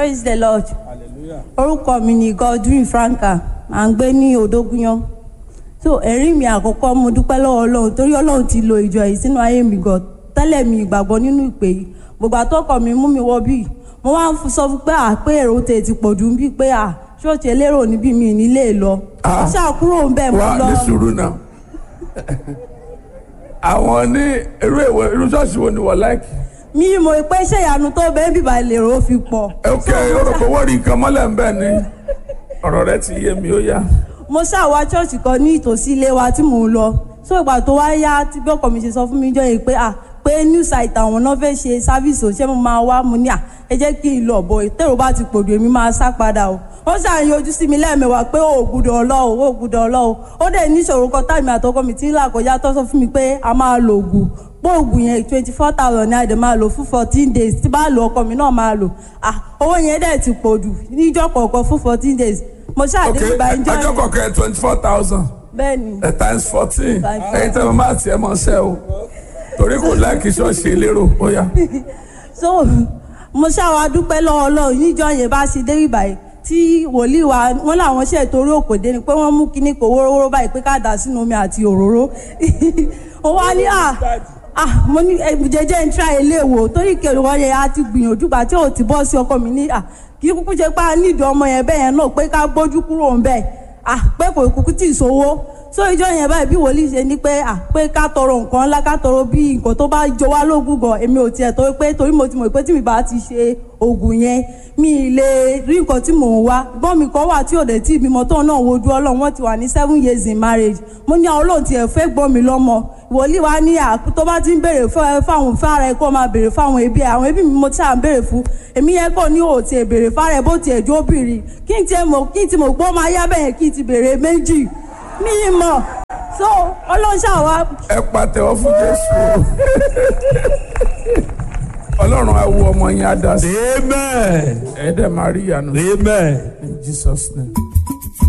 praise the lord orúkọ mi ni godwin franka à ń gbé ní odógúnyán so ẹ̀rí mi àkọ́kọ́ mo dúpẹ́ lọ́wọ́ ọlọ́run torí ọlọ́run ti lo ìjọ yìí sínú ayé mi gan tẹ́lẹ̀ mi ìgbàgbọ́ nínú ìpè yìí gbogbo àtọ́kọ̀ mi mú mi wọ bíi mo wá ń sọ fún pé à pé èrò tè ti pọ̀ jù bíi pé à ṣọ́ọ̀ṣì elérò níbí mi nílé lọ Ah. ó ṣàkúrò ń bẹ̀ mo wá lọ ní sùúrù náà àwọn ní irú ìwé irú ṣọ́ọ̀ṣì wo ni wọ́n láìkì. mi mọ̀ pé ṣé ìyanu tó bẹ́ẹ̀ bíbá lèrò fi pọ̀ ok orúkọ wọ́n rí nǹkan mọ́lẹ̀ ń bẹ̀ ni ọ̀rọ̀ rẹ ti yé mi ó yá. mo ṣàwá ṣọ́ọ̀ṣì kan ní ìtòsí ilé wa tí mò ń lọ so ìgbà tó wá yá tí bí ọkọ mi ṣe sọ fún mi jọ yìí pé à pé new site àwọn náà fẹ́ ṣe sáfíìsì ò ṣé mo máa wá mo ní à ẹ jẹ́ kí n lọ bọ̀ tèrò bá ti pòdù èmi máa sá padà o wọ́n ṣàyàn ojú sí mi lẹ́ẹ̀mẹwàá pé ó gbúdọ̀ ọlọ́ o ó gbúdọ̀ ọlọ́ o ó dẹ̀ níṣòro kan táìmì àtọkọ mi tí ń là kọjá tó sọ fún mi pé a máa lo oògùn pé oògùn yẹn twenty four thousand ní àdè máa lò fún fourteen days tí bá lo ọkọ mi náà máa lò ah owó yẹn dẹ̀ ti pòdù níjọ́ kọ̀ọ̀kan fún fourteen days mo ok ṣàdé ìgbà ìjọ ọjọ́ yẹn kọ̀ọ̀kan twenty four thousand bẹ́ẹ̀ ni times fourteen Times ẹ̀yin tẹ́ mo máa tiẹ̀ mọ́ ṣẹ́ o torí kò láìkì ṣọ́ọ̀ṣì elérò ó yá. so mo ṣàwọn adúpẹ́ lọ́wọ́ ọlọ́run níjọ́ yẹn bá ṣe dé ìbàyẹ̀ tí wòlíì wa wọn làwọn ṣe torí òkòdé ni pé wọ́n mú kinní kò wórówóró báyìí pé ká dà sínú omi àti òróró ó wá ní à ah mo ní ẹ, jẹjẹ ń tra ilé wò torí kèrè wọn yẹn á ti gbìyànjú gbà tí ò ti bọ́ sí ọkọ mi ní à kí kúkú ṣe pé a nídìí ọmọ yẹn bẹ́ẹ̀ yẹn náà pé ká gbójú kúrò ń bẹ́ẹ̀ ah pé kò kúkú tì í sówó so ìjọ yẹn báyìí bí wòlíì ṣe ní pé à pé ká tọrọ nǹkan ńlá ká tọrọ bí nǹkan tó bá jọ wá lógún gan èmi ò tiẹ̀ torí pé torí mo ti mọ̀ pé tí mi bá ti ṣe oògùn yẹn mi ì lè rí nǹkan tí mò ń wá gbọ́n mi kan wà tí ò dé tí ìbímọ tóun náà wojú ọlọ́run wọ́n ti wà ní seven years in marriage mo ní àwọn olóhùn tiẹ̀ fẹ́ gbọ́n mi lọ́mọ wòlíì wa ní à tó bá ti ń béèrè fún- fáwọn fára ẹ kó máa béèrè fáwọn ẹbí ẹ àwọn ẹbí mi mo ti à ń béèrè fún èmi yẹn kò ní òòtì ẹ béèrè fára ẹ bó tiẹ̀ jó bìrì kí n tiẹ̀ mọ̀ kí n ti mọ̀ gbọ́ máa yá bẹ́ẹ̀ kí n ti béèrè méjì mi ì mọ̀ so ọlọ́ṣà wa ẹ pàtẹ́wọ́ fún jésù ọlọ́run á wo ọmọ yẹn á dá sí Amen. ẹ dẹ̀ máa rí ìyanu Amen. in jesus name.